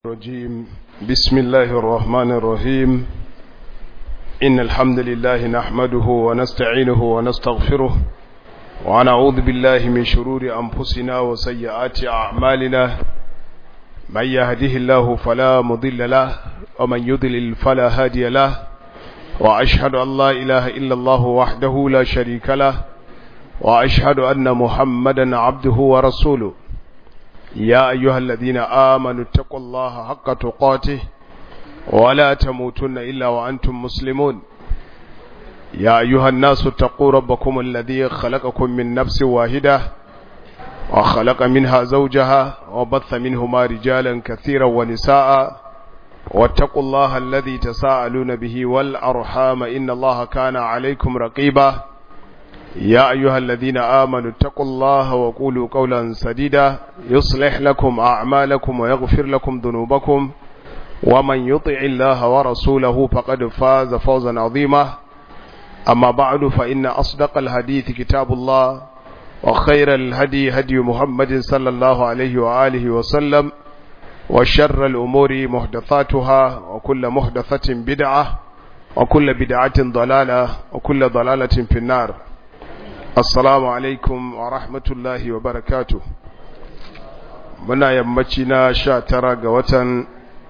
الرجيم بسم الله الرحمن الرحيم إن الحمد لله نحمده ونستعينه ونستغفره ونعوذ بالله من شرور أنفسنا وسيئات أعمالنا من يهده الله فلا مضل له ومن يضلل فلا هادي له وأشهد أن لا إله إلا الله وحده لا شريك له وأشهد أن محمدا عبده ورسوله يا أيها الذين آمنوا اتقوا الله حق تقاته ولا تموتن إلا وأنتم مسلمون يا أيها الناس اتقوا ربكم الذي خلقكم من نفس واحدة وخلق منها زوجها وبث منهما رجالا كثيرا ونساء واتقوا الله الذي تساءلون به والأرحام إن الله كان عليكم رقيبا يا أيها الذين آمنوا اتقوا الله وقولوا قولا سديدا يصلح لكم أعمالكم ويغفر لكم ذنوبكم ومن يطع الله ورسوله فقد فاز فوزا عظيما أما بعد فإن أصدق الحديث كتاب الله وخير الهدي هدي محمد صلى الله عليه وآله وسلم وشر الأمور محدثاتها وكل محدثة بدعة وكل بدعة ضلالة وكل ضلالة في النار assalamu alaikum wa rahmatullahi wa barakatu muna yammaci na sha tara ga watan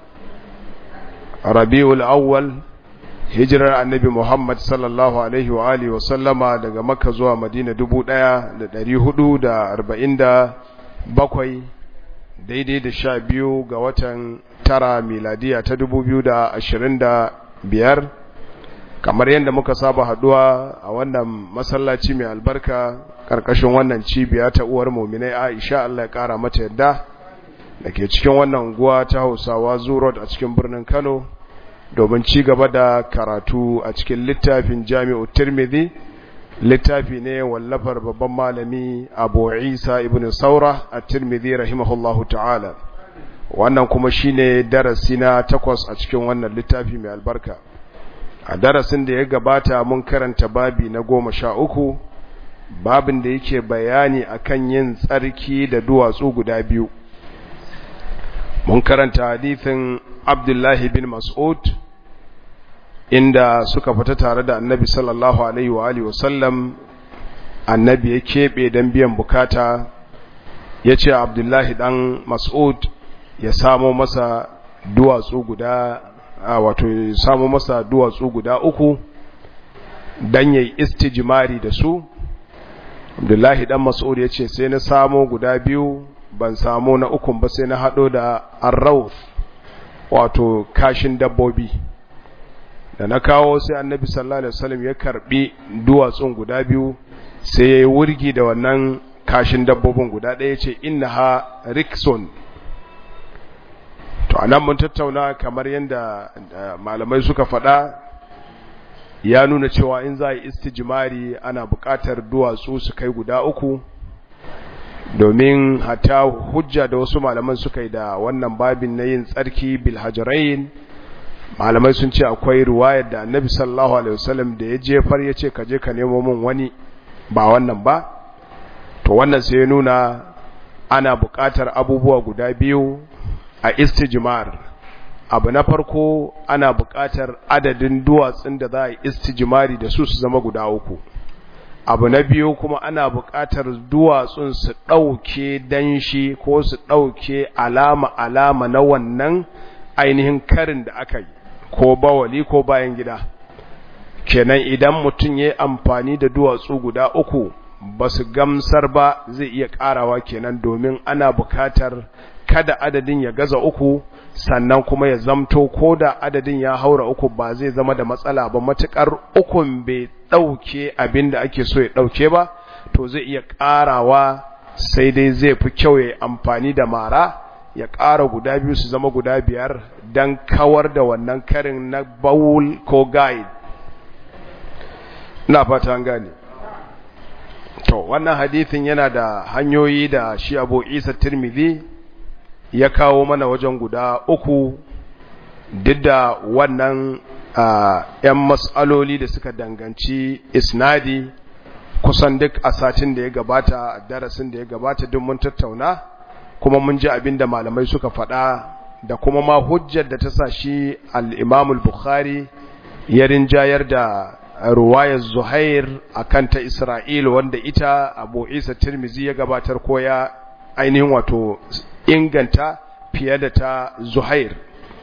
rabi'ul awwal hijirar annabi muhammad sallallahu alaihi wa alihi wasallama daga makka zuwa madina dubu ɗaya da ɗari hudu da arba'in da bakwai daidai da sha biyu ga watan tara miladiya ta dubu biyu da ashirin da biyar kamar yadda muka saba haduwa a wannan masallaci mai albarka karkashin wannan cibiya ta uwar muminai Aisha Allah ya kara mata yadda dake cikin wannan unguwa ta Hausawa Zurot a cikin birnin Kano domin ci gaba da karatu a cikin littafin Jami'u Tirmidhi littafi ne wallafar babban malami Abu Isa ibn Saura at-Tirmidhi rahimahullahu ta'ala wannan kuma shine darasi na takwas a cikin wannan littafi mai albarka a darasin da ya gabata mun karanta babi na goma sha uku babin da yake bayani akan yin tsarki da duwatsu guda biyu mun karanta hadithin abdullahi bin mas'ud inda suka fita tare da annabi sallallahu alaihi wa alihi wasallam annabi ya keɓe don biyan bukata ya ce abdullahi dan mas'ud ya samo masa duwatsu guda a wato samu masa duwatsu guda uku dan yayi istijmari da su Abdullahi dan Mas'ud yace sai na samu guda biyu ban samu na ukun ba sai na hado da arrauf wato kashin dabbobi da na kawo sai Annabi sallallahu alaihi wasallam ya karbi duwatsun guda biyu sai yayi wurgi da wannan kashin dabbobin guda ɗaya yace innaha rikson to anan mun tattauna kamar yadda malamai suka faɗa ya nuna cewa in za a yi istijimari ana buƙatar duwatsu su kai guda uku domin hata hujja da wasu malaman suka yi da wannan babin na yin tsarki bilhajarain malamai sun ce akwai ruwayar da annabi sallallahu alaihi wasallam da ya jefar ya ce ka je ka nemo min wani ba wannan ba to wannan sai ya nuna ana buƙatar abubuwa guda biyu a istijmar abu na farko ana buƙatar adadin duwatsun da za a yi istijmari da su su zama guda uku abu na biyu kuma ana buƙatar duwatsun su ɗauke danshi ko su ɗauke alama-alama na wannan ainihin karin da aka yi ko bawali ko bayan gida kenan idan mutum ya yi amfani da duwatsu guda uku ba su gamsar ba zai iya ƙarawa kenan domin ana buƙatar kada adadin ya gaza uku sannan kuma ya zamto ko da adadin ya haura uku ba zai zama da matsala ba matukar ukun bai ɗauke abin da ake so ya ɗauke ba to zai iya ƙarawa sai dai zai fi kyau ya amfani da mara ya ƙara guda biyu su zama guda biyar don kawar da wannan karin na bawul ko guide ina fata an gane to wannan hadithin yana da hanyoyi da shi abu isa tirmidhi ya kawo mana wajen guda uku duk da wannan ‘yan matsaloli da suka danganci isnadi kusan duk a satin da ya gabata darasin da ya gabata duk mun tattauna kuma mun ji abin da malamai suka faɗa da kuma ma hujjar da ta sa shi al-imam al-bukhari ya rinjayar da ruwayar zuhair akan ta isra'il wanda ita abu isa tirmizi ya gabatar ko ya ainihin wato inganta fiye da ta zuhair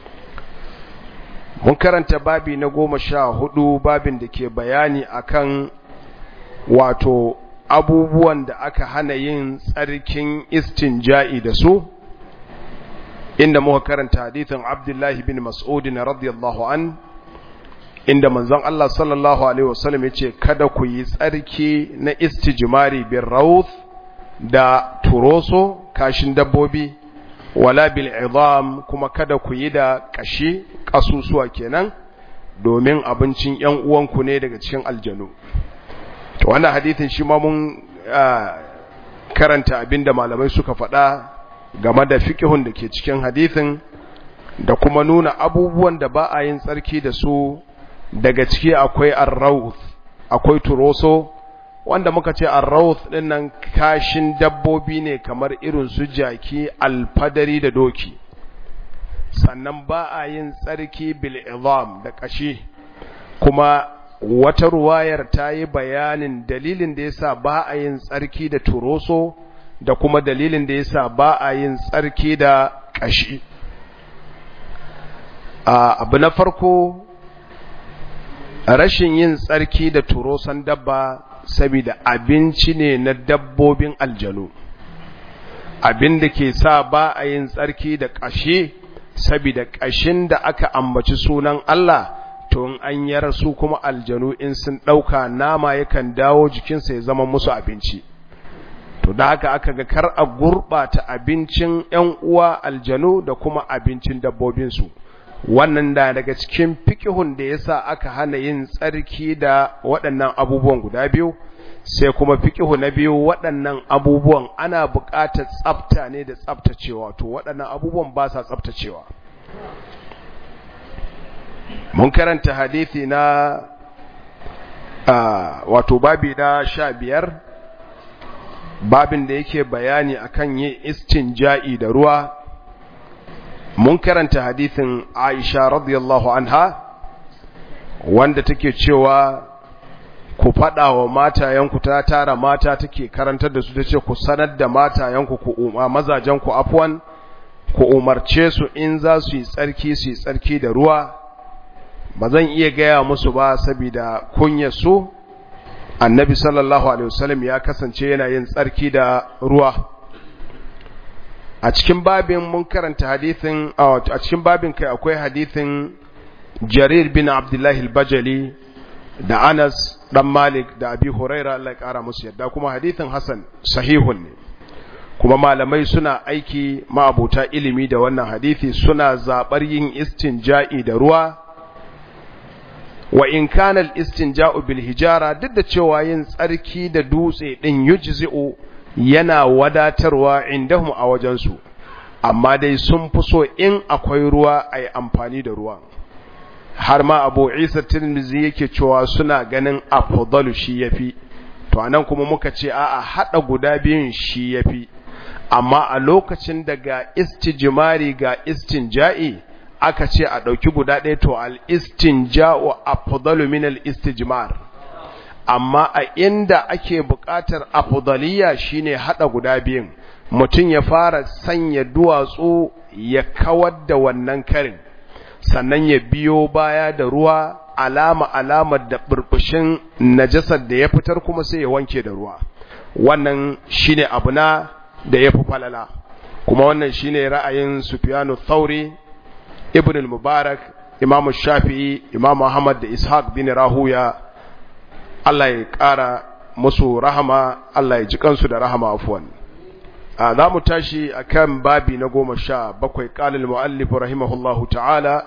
mun karanta babi na goma sha hudu babin da ke bayani akan wato abubuwan da aka hana yin tsarkin istinja'i da su inda muka karanta hadithin abdullahi bin mas'udin radiyallahu an inda manzon Allah sallallahu alaihi wasallam yace kada ku yi tsarki na istijmari bin rawth da turoso kashin dabbobi wala bil idam kuma kada ku yi da kashi kasusuwa kenan domin abincin ƴan uwanku ne daga cikin aljanu to wannan hadithin shi ma mun karanta abinda malamai suka faɗa game da fiqhun da ke cikin hadithin da kuma nuna abubuwan da ba a yin tsarki da su daga ciki akwai ar-rawth akwai turoso wanda muka ce ar-rawth dinnan kashin dabbobi ne kamar irin su jaki alfadari da doki sannan ba a yin tsarki bil idam da kashi kuma wata ruwayar ta yi bayanin dalilin da yasa ba a yin tsarki da turoso da kuma dalilin da yasa ba a yin tsarki da kashi abu na farko rashin yin tsarki da turosan dabba saboda abinci ne na dabbobin aljanu abin da ke sa ba a yin tsarki da ƙashe saboda ƙashin da aka ambaci sunan Allah to in an yar su kuma aljanu in sun ɗauka nama yakan dawo jikinsa ya zama musu abinci to da haka aka ga kar a gurɓata abincin ‘yan uwa aljanu da kuma abincin dabbobinsu wannan da daga cikin fikihun da yasa aka hana yin tsarki da waɗannan abubuwan guda biyu sai kuma fikihu na biyu waɗannan abubuwan ana buƙatar tsafta ne da tsaftacewa to waɗannan abubuwan ba sa tsaftacewa mun karanta hadithi na wato babi na sha biyar babin da yake bayani akan yin istinja'i da ruwa mun karanta hadithin Aisha radiyallahu anha wanda take cewa ku faɗa wa matayenku ta tara mata take karantar da su tace ku sanar da matayenku ku umma mazajenku afwan ku umarce su in za su yi tsarki su yi tsarki da ruwa ba zan iya gaya musu ba saboda kunyar su annabi sallallahu alaihi wasallam ya kasance yana yin tsarki da ruwa a cikin babin mun karanta hadithin a cikin babin kai akwai hadithin Jarir bin Abdullahi al-Bajali da Anas dan Malik da Abi Huraira Allah ya kara musu yadda kuma hadithin Hassan sahihun ne kuma malamai suna aiki ma'abuta ilimi da wannan hadithi suna zabar yin istinja'i da ruwa wa in kana al-istinja'u bil hijara duk da cewa yin tsarki da dutse din yujzi'u yana wadatarwa indahum a wajensu amma dai sun fi so in akwai ruwa a yi amfani da ruwan har ma abu isa tirmizi yake cewa suna ganin afdalu shi yafi to anan kuma muka ce a'a hada guda biyun shi yafi amma a lokacin da ga istijmari ga istinja'i aka ce a dauki guda ɗaya to al istinja'u afdalu min al istijmar amma a inda ake buƙatar afdaliya shine hada guda biyun mutum ya fara sanya duwatsu ya kawar da wannan karin sannan ya biyo baya da ruwa alama alamar da burbushin najasar da ya fitar kuma sai ya wanke da ruwa wannan shine abu na da ya fi falala kuma wannan shine ra'ayin Sufyanu Thauri Ibn al-Mubarak Imam Shafi'i Imam Ahmad da Ishaq bin Rahuya Allah ya ƙara musu rahama Allah ya ji kansu da rahama afwan za mu tashi a kan babi na goma sha bakwai ƙalil mu'allifu rahimahullahu ta'ala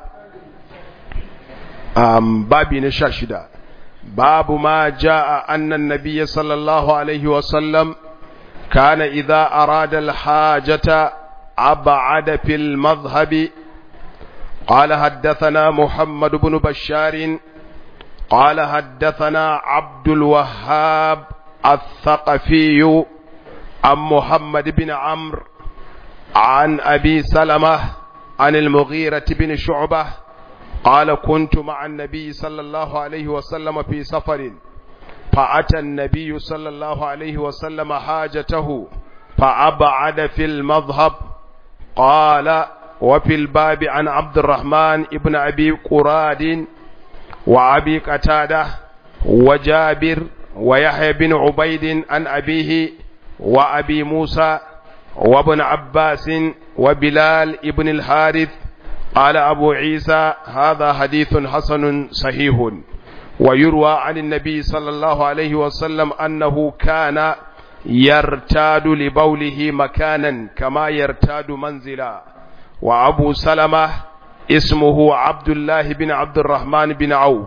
babi na sha shida babu ma ja'a annan nabiya sallallahu alaihi wasallam kana idza arada alhajata ab'ada fil madhhabi قال حدثنا محمد بن بشار قال حدثنا عبد الوهاب الثقفي عن محمد بن عمرو عن أبي سلمة عن المغيرة بن شعبة قال كنت مع النبي صلى الله عليه وسلم في سفر فأتى النبي صلى الله عليه وسلم حاجته فأبعد في المذهب قال وفي الباب عن عبد الرحمن ابن أبي قراد وأبي قتادة وجابر ويحيى بن عبيد عن أبيه وأبي موسى وابن عباس وبلال ابن الحارث قال أبو عيسى هذا حديث حسن صحيح ويروى عن النبي صلى الله عليه وسلم أنه كان يرتاد لبوله مكانا كما يرتاد منزلا وأبو سلمة اسمه عبد الله بن عبد الرحمن بن عوف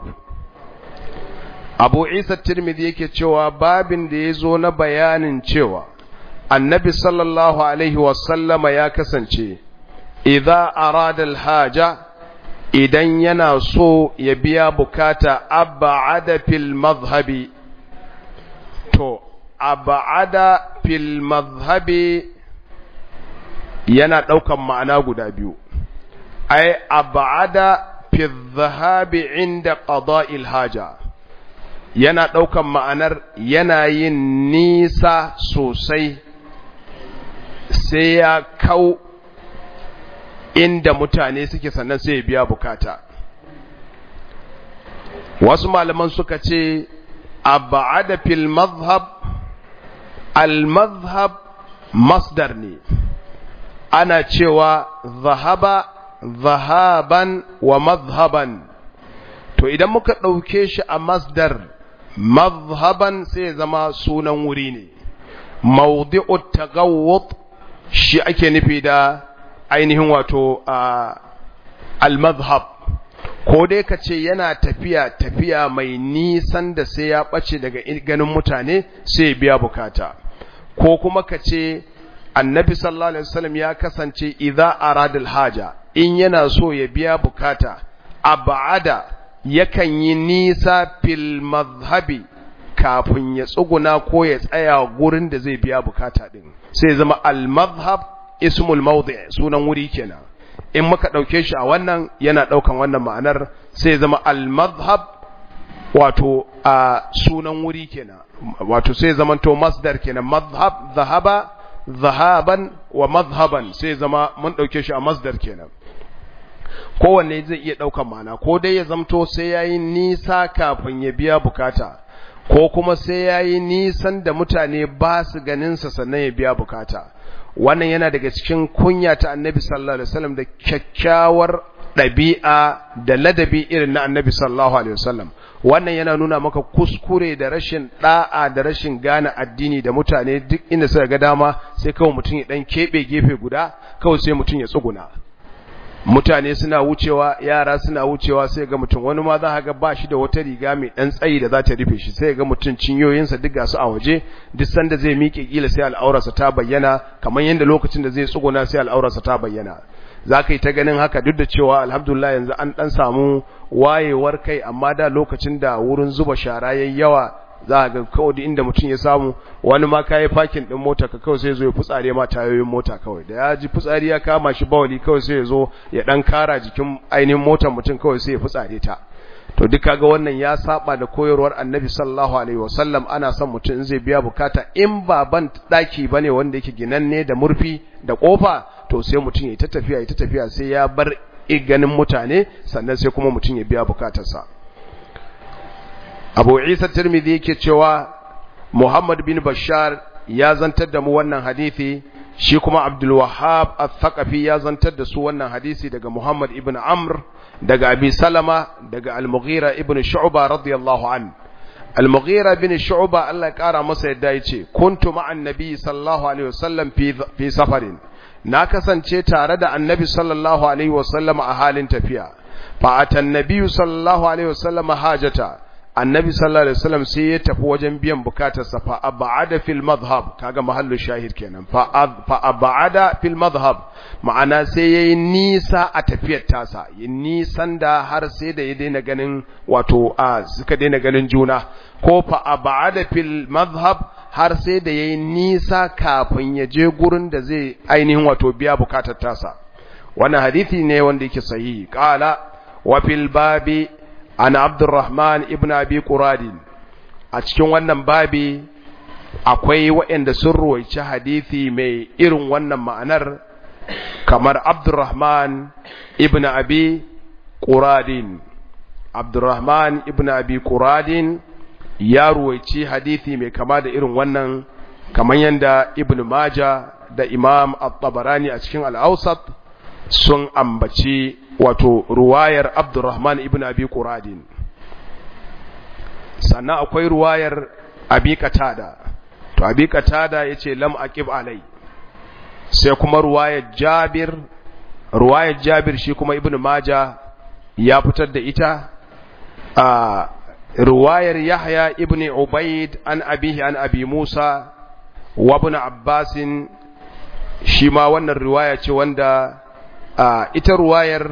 abu isa tirmidhi yake cewa babin da ya zo na bayanin cewa annabi sallallahu alaihi wasallama ya kasance idza arada alhaja idan yana so ya biya bukata ab'ada fil madhhabi to ab'ada fil madhhabi yana daukan ma'ana guda biyu ai ab'ada fi dhahabi inda qada'il haja yana ɗaukan ma'anar yana yin nisa sosai sai ya kau inda mutane suke sannan sai ya biya bukata wasu malaman suka ce abada fil mazhab al mazhab masdar ne ana cewa zahaba zahaban wa mazhaban to idan muka ɗauke shi a masdar mazhaban sai zama sunan wuri ne mawdi'u tagawwut shi ake nufi da ainihin wato al-mazhab ko dai ka ce yana tafiya tafiya mai nisan da sai ya ɓace daga ganin mutane sai biya bukata ko kuma ka ce annabi sallallahu alaihi wasallam ya kasance idza aradal haja in yana so ya biya bukata abada yakan yi nisa fil mazhabi kafin ya tsuguna ko ya tsaya gurin da zai biya bukata din sai zama al mazhab ismul mawdi' sunan wuri kenan in muka dauke shi a wannan yana daukan wannan ma'anar sai zama al mazhab wato a sunan wuri kenan wato sai zama to masdar kenan mazhab zahaba zahaban wa mazhaban sai zama mun dauke shi a masdar kenan kowanne zai iya ɗaukan mana ko dai ya zamto sai ya yi nisa kafin ya biya bukata ko kuma sai ya yi nisan da mutane ba su ganinsa sannan ya biya bukata wannan yana daga cikin kunya ta annabi sallallahu alaihi wasallam da kyakkyawar ɗabi'a da ladabi irin na annabi sallallahu alaihi wasallam wannan yana nuna maka kuskure da rashin da'a da rashin gane addini da mutane duk inda suka ga dama sai kawai mutum ya dan keɓe gefe guda kawai sai mutum ya tsuguna mutane suna wucewa yara suna wucewa sai ga mutum wani ma za ga ba shi da wata riga mai dan tsayi da za ta rufe shi sai ga mutum cinyoyinsa duk gasu a waje duk sanda zai miƙe kila sai al'aurarsa ta bayyana kamar yadda lokacin da zai tsuguna sai al'aurarsa ta bayyana za ka yi ta ganin haka duk da cewa alhamdulillah yanzu an dan samu wayewar kai amma da lokacin da wurin zuba shara yayi yawa za ga kawai inda mutum ya samu wani ma kayi fakin din mota ka kawai sai zo ya futsare ma tayoyin mota kawai da ya ji futsari ya kama shi bawali kawai sai ya zo ya dan kara jikin ainihin motar mutum kawai sai ya futsare ta to duk kaga wannan ya saba da koyarwar Annabi sallallahu alaihi wasallam ana son mutum zai biya bukata in ba ban daki bane wanda yake ginanne da murfi da kofa to sai mutum ya ta tafiya ya ta tafiya sai ya bar ganin mutane sannan sai kuma mutum ya biya bukatarsa abu isa tirmidhi yake cewa muhammad bin bashar ya zantar da mu wannan hadisi shi kuma abdul wahhab al-thaqafi ya zantar da su wannan hadisi daga muhammad ibn amr daga abi salama daga al-mughira ibn shu'ba radiyallahu an al-mughira bin shu'ba Allah ya kara masa yadda yace kuntu ma'an nabi sallallahu alaihi wasallam fi fi safarin na kasance tare da annabi sallallahu alaihi wasallam a halin tafiya fa atan nabi sallallahu alaihi wasallam hajata annabi sallallahu alaihi wasallam sai ya tafi wajen biyan bukatarsa fa ab'ada fil madhhab kaga mahallu shahid kenan fa fa ab'ada fil madhhab ma'ana sai yayi nisa a tafiyar tasa yin nisan da har sai da ya daina ganin wato a suka daina ganin juna ko fa ab'ada fil madhhab har sai da yayi nisa kafin ya je gurin da zai ainihin wato biya bukatar tasa wannan hadisi ne wanda yake sahihi qala wa fil babi an abdurrahman ibn abi quradin a cikin wannan babi akwai waɗanda sun ruwaici hadisi mai irin wannan ma'anar kamar abdurrahman ibn abi quradin abdurrahman ibn abi quradin ya ruwaici hadisi mai kama da irin wannan kamar yadda ibn maja da imam at-tabarani a cikin al-awsat sun ambaci wato ruwayar abdurrahman ibn abi quradin sannan akwai ruwayar abi qatada to abi qatada yace lam aqib alai sai kuma ruwayar jabir ruwayar jabir shi kuma ibn maja ya fitar da ita a ruwayar yahya ibn ubaid an abihi an abi musa wa ibn abbas shi ma wannan riwaya ce wanda ita ruwayar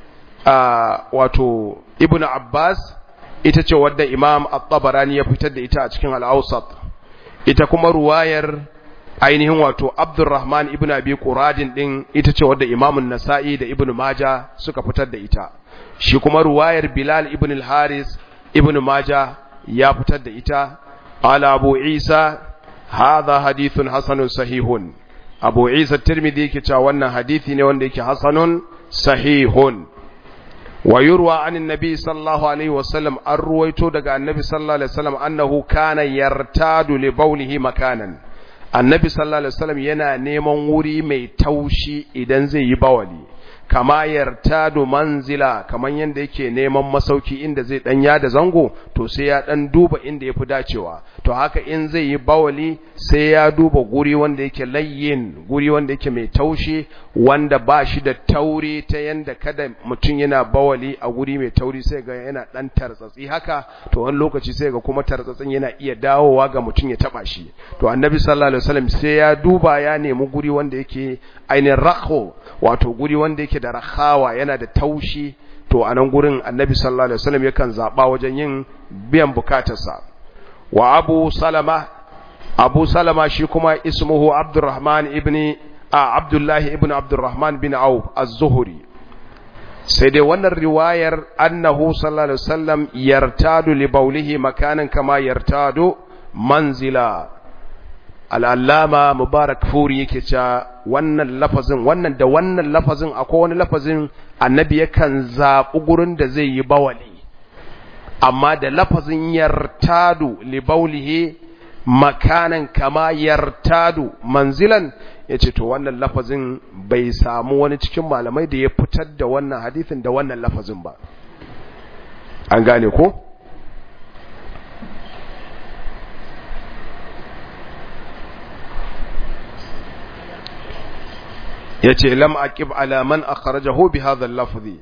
wato ibn abbas ita ce wadda imam at-tabarani ya fitar da ita a cikin al-awsat ita kuma ruwayar ainihin wato abdurrahman ibn abi quradin din ita ce wadda imam an-nasa'i da ibn maja suka fitar da ita shi kuma ruwayar bilal ibn al-haris ibn maja ya fitar da ita ala abu isa hadha hadithun hasanun sahihun abu isa tirmidhi yake cewa wannan hadisi ne wanda yake hasanun sahihun wa yurwa anin nabi sallallahu alaihi wasallam an ruwaito daga annabi sallallahu alaihi wasallam annahu kana yartadu li bawlihi makanan annabi sallallahu alaihi wasallam yana neman wuri mai taushi idan zai yi bawali kama yartadu manzila kaman yanda yake neman masauki inda zai dan yada zango to sai ya dan duba inda yafi dacewa to haka in zai yi bawali sai ya duba guri wanda yake layyin guri wanda yake mai taushi wanda ba shi da tauri ta yanda kada mutum yana bawali a guri mai tauri sai ga yana dan tartsatsi haka to wani lokaci sai ga kuma tartsatsin yana iya dawowa ga mutum ya taba shi to annabi sallallahu alaihi wasallam sai ya duba ya nemi guri wanda yake ainihin rakho wato guri wanda yake da rahawa yana da taushi to a nan gurin annabi sallallahu alaihi wasallam yakan zaba wajen yin biyan bukatarsa wa abu salama abu salama shi kuma ismuhu abdurrahman ibn a abdullahi ibn abdurrahman bin auf az-zuhri sai dai wannan riwayar annahu sallallahu alaihi wasallam yartadu li bawlihi makanan kama yartadu manzila al'allama mubarak furi yake cewa wannan lafazin wannan da wannan lafazin akwai wani lafazin annabi yakan zaɓi gurin da zai yi bawali amma da lafazin yartadu libaulihi makanan kama yartadu manzilan ya ce to wannan lafazin bai samu wani cikin malamai da ya fitar da wannan hadithin da wannan lafazin ba an gane ko? yace lam aqib ala man akhrajahu bi hadha al-lafzi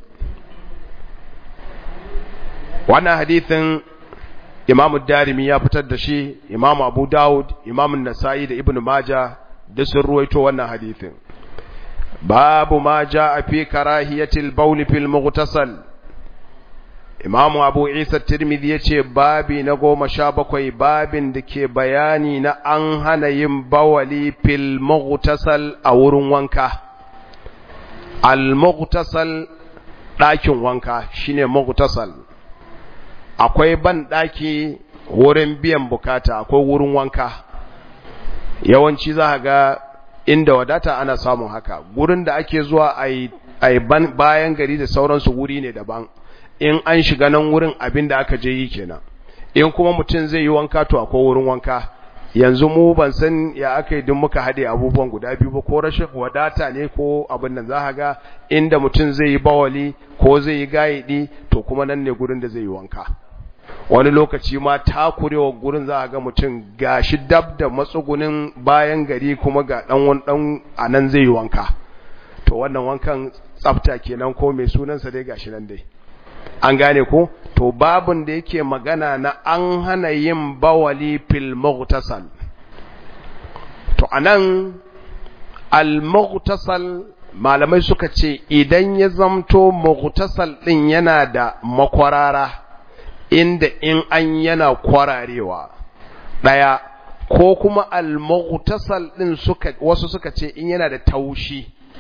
wannan hadithin Imam Darimi ya fitar da shi Imam Abu Dawud Imam An-Nasa'i da Ibn Majah da sun ruwaito wannan hadithin babu ma jaa fi karahiyatil bawl fil mughtasal Imam Abu Isa Tirmidhi yace babi na goma sha bakwai babin da ke bayani na an hana yin bawali fil mughtasal a wurin wanka al-mughtasal ɗakin wanka shine mughtasal akwai ban ɗaki wurin biyan bukata akwai wurin wanka yawanci za ga inda wadata ana samun haka gurin da ake zuwa a bayan gari da sauransu wuri ne daban in an shiga nan wurin abin da aka je yi kenan in kuma mutum zai yi wanka to akwai wurin wanka yanzu mu ban san ya aka yi muka haɗe abubuwan guda biyu ba ko rashin wadata ne ko abin nan za ga inda mutum zai yi bawali ko zai yi gayidi to kuma nan ne gurin da zai yi wanka wani lokaci ma takurewa gurin za a ga mutum gashi dab da matsugunin bayan gari kuma ga dan wani dan a nan zai yi wanka to wannan wankan tsafta kenan ko mai sunansa dai gashi nan dai an gane ko to babun da yake magana na an hana yin bawali fil mughtasal to anan al mughtasal malamai suka ce idan ya zamto mughtasal din yana da makwarara inda in an yana kwararewa daya ko kuma al mughtasal din suka wasu suka ce in yana da taushi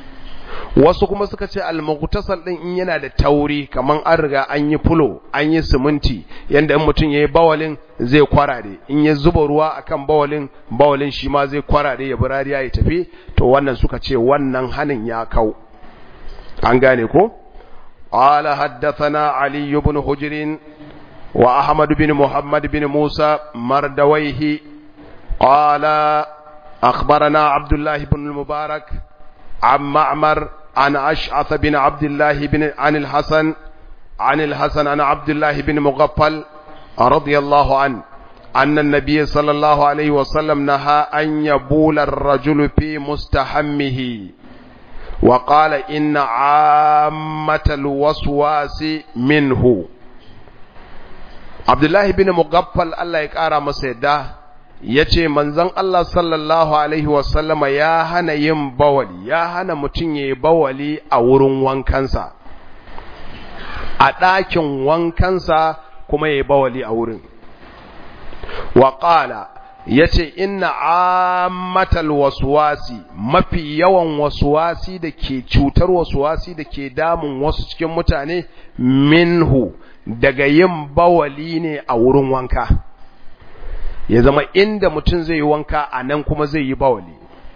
wasu kuma suka ce al-mughtasal din in yana da tauri kaman an riga an yi fulo an yi siminti yanda in mutum yayi bawalin zai kwarare in ya zuba ruwa akan bawalin bawalin shi ma zai kwarare ya burariya ya tafi to wannan suka ce wannan hanin ya kau an gane ko qala haddathana ali ibn hujr wa ahmad bin muhammad bin musa mardawaihi qala akhbarana abdullah ibn al-mubarak عن معمر عن أشعث بن عبد الله بن عن الحسن عن الحسن عن عبد الله بن مغفل رضي الله عنه أن النبي صلى الله عليه وسلم نهى أن يبول الرجل في مستحمه وقال إن عامة الوسواس منه عبد الله بن مغفل الله يكارى مسيده ya ce manzon Allah sallallahu Alaihi wasallama ya hana yin bawali, ya hana mutum ya yi bawali a wurin wankansa, a ɗakin wankansa kuma ya yi bawali a wurin. Waƙala ya ce, Inna ammatal wasuwasi, mafi yawan wasuwasi da ke cutar wasuwasi da ke damun wasu cikin mutane minhu daga yin bawali ne a wurin wanka. ya zama inda mutum zai yi wanka a nan kuma zai yi bawali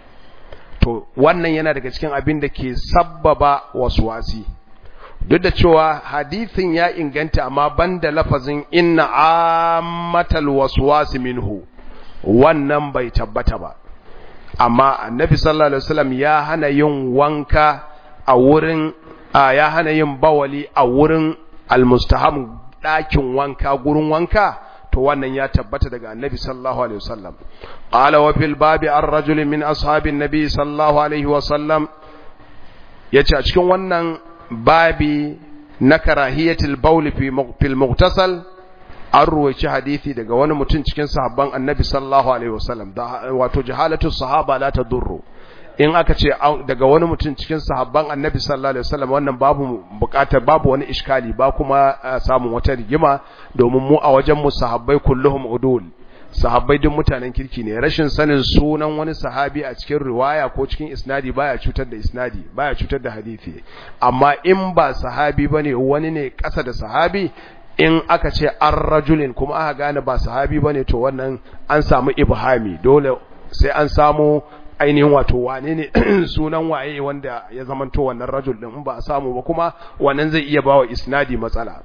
to wannan yana daga cikin abin da ke sabbaba wasuwasi duk da cewa hadithin ya inganta amma banda lafazin inna ammatal waswasi minhu wannan bai tabbata ba amma annabi sallallahu alaihi wasallam ya hana yin wanka a wurin ya hana yin bawali a wurin almustaham ɗakin wanka gurin wanka to wannan ya tabbata daga annabi sallallahu alaihi wasallam qala wa fil babi ar rajul min ashabin nabi sallallahu alaihi wasallam yace a cikin wannan babi na karahiyatul bawl fi fil mughtasal an ruwaici hadisi daga wani mutum cikin sahabban annabi sallallahu alaihi wasallam wato jahalatu sahaba la tadurru in aka ce daga wani mutum cikin sahabban annabi sallallahu alaihi wasallam wannan babu bukatar babu wani iskali ba kuma samun wata rigima domin mu a wajen mu sahabbai kulluhum udul sahabbai duk mutanen kirki ne rashin sanin sunan wani sahabi a cikin riwaya ko cikin isnadi baya cutar da isnadi baya cutar da hadisi amma in ba sahabi bane wani ne kasa da sahabi in aka ce an rajulin kuma aka gane ba sahabi bane to wannan an samu ibhami dole sai an samu ainihin wato wane ne sunan waye wanda ya zamanto wannan rajul din ba a samu ba kuma wannan zai iya bawa isnadi matsala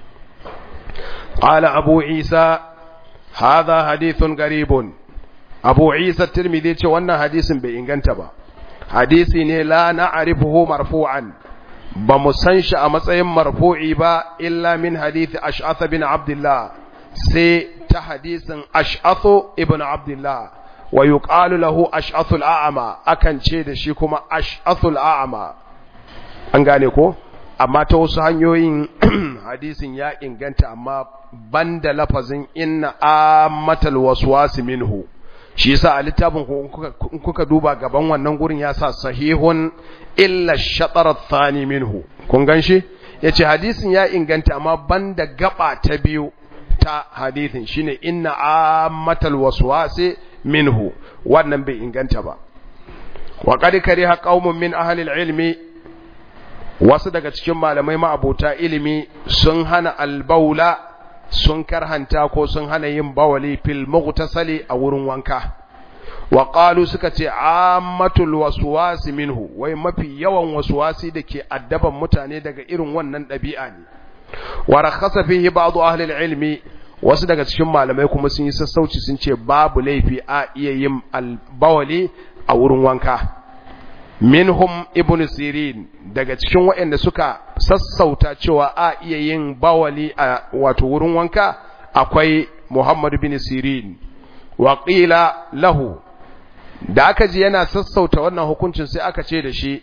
qala abu isa hadha hadithun garibun abu isa tirmidhi ce wannan hadisin bai inganta ba hadisi ne la na'rifuhu marfu'an ba mu san shi a matsayin marfu'i ba illa min hadisi ash'ath bin abdullah sai ta hadisin ash'ath ibn abdullah wa yuqalu lahu ash'athul a'ma akan ce da shi kuma ash'athul a'ma an gane ko amma ta wasu hanyoyin hadisin ya inganta amma banda lafazin inna ammatal waswas minhu shi yasa a littafin in kuka duba gaban wannan gurin ya sa sahihun illa shatar thani minhu kun ganshi yace hadisin ya inganta amma banda gaba ta biyu ta hadisin shine inna ammatal waswasi minhu wannan bai inganta ba wa qad kariha qaumun min ahli ilmi wasu daga cikin malamai ma'abota ilimi sun hana albaula sun karhanta ko sun hana yin bawali fil mughtasali a wurin wanka wa qalu suka ce ammatul waswasi minhu wai mafi yawan waswasi dake addaban mutane daga irin wannan dabi'a ne wa rakhasa fihi ba'd ahli ilmi wasu daga cikin malamai kuma sun yi sassauci sun ce babu laifi a iya yin albawali a wurin wanka minhum ibn sirin daga cikin waɗanda suka sassauta cewa a iya yin bawali a wato wurin wanka akwai muhammad bin sirin wa qila lahu da aka ji yana sassauta wannan hukuncin sai aka ce da shi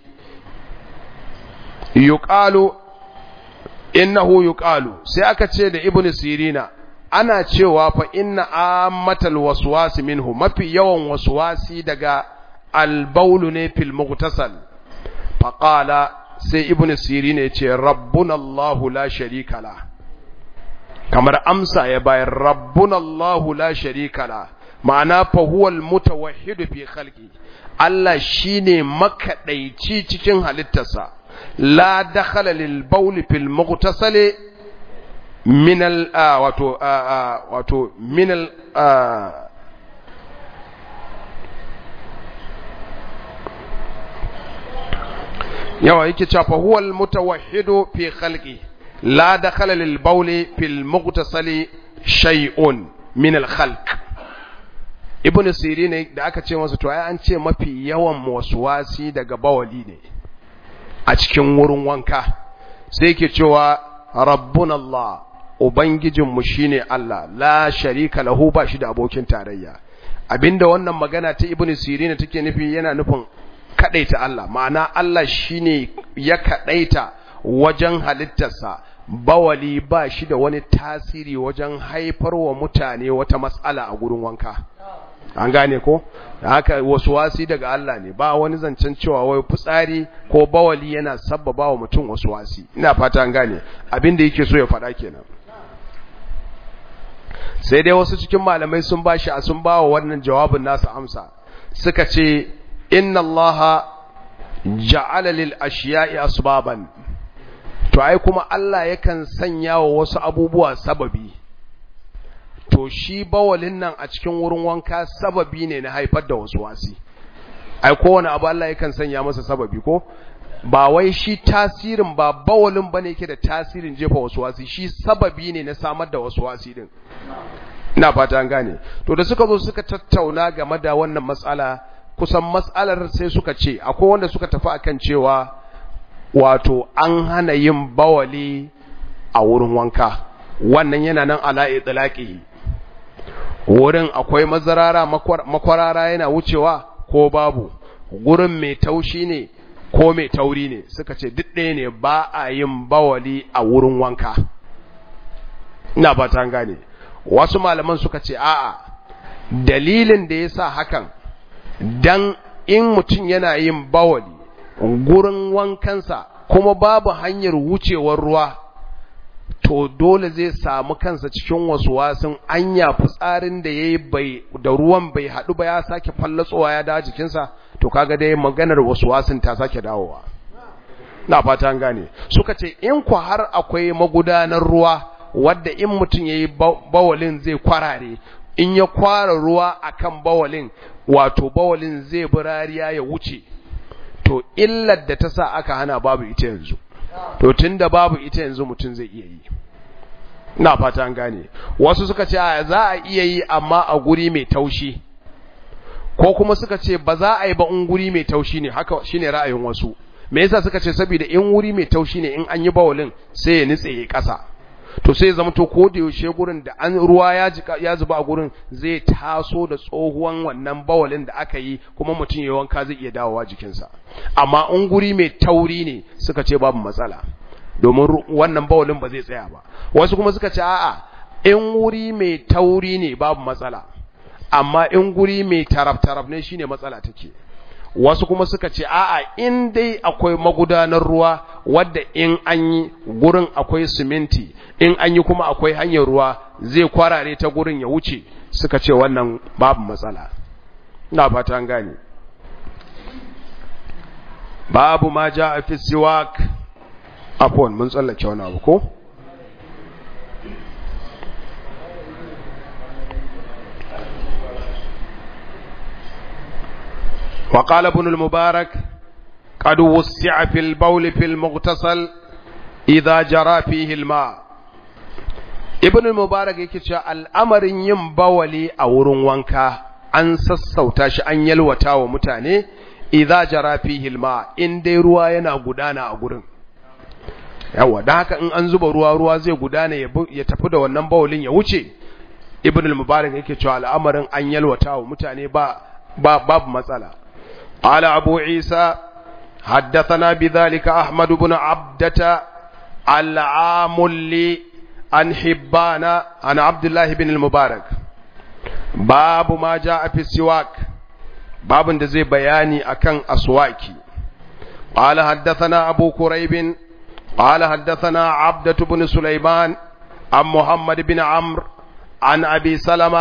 yuqalu innahu yuqalu sai aka ce da ibn sirina ana cewa fa inna ammatal waswasi minhu mafi yawan waswasi daga albaulu ne fil mughtasal faqala sai ibn sirin ya ce rabbuna allah la sharika la kamar amsa ya bayar rabbuna allah la sharika la ma'ana fa huwal mutawahhidu fi khalqi Allah shine makadaici cikin halittarsa la dakhala lil bawl fil mughtasali min al wato wato min al yawa yake cewa fa huwal mutawahhidu fi khalqi la dakhala lil bawl fil mughtasali shay'un min al khalq ibn sirin da aka ce masa to ai an ce mafi yawan waswasi daga bawali ne a cikin wurin wanka sai yake cewa rabbuna allah ubangijinmu shine allah la sharika lahu ba shi da abokin tarayya abinda wannan magana ta ibn sirin take nufi yana nufin kadaita Allah ma'ana Allah shine ya kadaita wajen halittarsa bawali ba shi da wani tasiri wajen haifar wa mutane wata matsala a gurin wanka an gane ko haka wasu wasi daga Allah ne ba wani zancen cewa wai fitsari ko bawali yana sabbaba wa mutum wasu wasi ina fata an gane abin da yake so ya faɗa kenan sai dai wasu cikin malamai sun bashi a sun bawa wannan jawabin nasu amsa suka ce inna Allah ja'ala lil ashiya'i asbaban to ai kuma Allah yakan sanya wa wasu abubuwa sababi to shi bawalin nan a cikin wurin wanka sababi ne na haifar da wasu wasi ai kowane abu Allah yakan sanya masa sababi ko ba wai shi tasirin ba bawalin bane yake da tasirin jefa wasu wasi shi sababi ne na samar da wasu wasi din ina fata an gane to da suka zo suka tattauna game da wannan matsala kusan matsalar sai suka ce akwai wanda suka tafi akan cewa wato an hana yin bawali a wurin wanka wannan yana nan ala itlaqi wurin akwai mazarara makwarara yana wucewa ko babu gurin mai taushi ne ko mai tauri ne suka ce duk ɗaya ne ba a yin bawali a wurin wanka ina ba ta gane wasu malaman suka ce a'a dalilin da ya sa hakan dan in mutum yana yin bawali gurin wankansa kuma babu hanyar wucewar ruwa to dole zai samu kansa cikin wasu wasun anya fitsarin da yayi bai da ruwan bai hadu ba ya sake fallatsowa ya dawo jikinsa to kaga dai maganar wasu wasun ta sake dawowa na fata an gane suka ce in ku har akwai magudanar ruwa wadda in mutum yayi bawalin zai kwarare in ya kwara ruwa akan bawalin wato bawalin zai birariya ya wuce to illar da ta sa aka hana babu ita yanzu to tunda babu ita yanzu mutum zai iya yi ina fata an gane wasu suka ce za a iya yi amma a guri mai taushi ko kuma suka ce ba za a yi ba in guri mai taushi ne haka shine ra'ayin wasu me yasa suka ce saboda in wuri mai taushi ne in an yi bawalin sai ya nitse ya kasa to sai zama to ko da yaushe gurin da an ruwa ya jika ya zuba a gurin zai taso da tsohuwan wannan bawalin da aka yi kuma mutum ya wanka zai iya dawowa jikinsa amma in guri mai tauri ne suka ce babu matsala domin wannan bawalin ba zai tsaya ba wasu kuma suka ce a'a in wuri mai tauri ne babu matsala amma in guri mai taraf-taraf ne shine matsala take wasu kuma suka ce a'a in dai akwai magudanar ruwa wadda in an yi gurin akwai siminti in an yi kuma akwai hanyar ruwa zai kwarare ta gurin ya wuce suka ce wannan babu matsala na fata an gane babu ma ja a fi siwak afon mun tsallake wani abu ko وقال ابن المبارك قد وسع في البول في المغتسل إذا جرى فيه الماء ابن المبارك yake cewa al'amarin yin bawali a wurin wanka an sassauta shi an yalwata wa mutane idza jara fihi alma in dai ruwa yana gudana a gurin yawa dan haka in an zuba ruwa ruwa zai gudana ya tafi da wannan bawalin ya wuce ibn al-mubarak yake cewa al'amarin an yalwata wa mutane ba babu matsala قال أبو عيسى حدثنا بذلك أحمد بن عبدة العامل عن حبان عن عبد الله بن المبارك باب ما جاء في السواك باب دزي بياني أكن أسواكي قال حدثنا أبو كريب قال حدثنا عبدة بن سليمان عن محمد بن عمرو عن أبي سلمة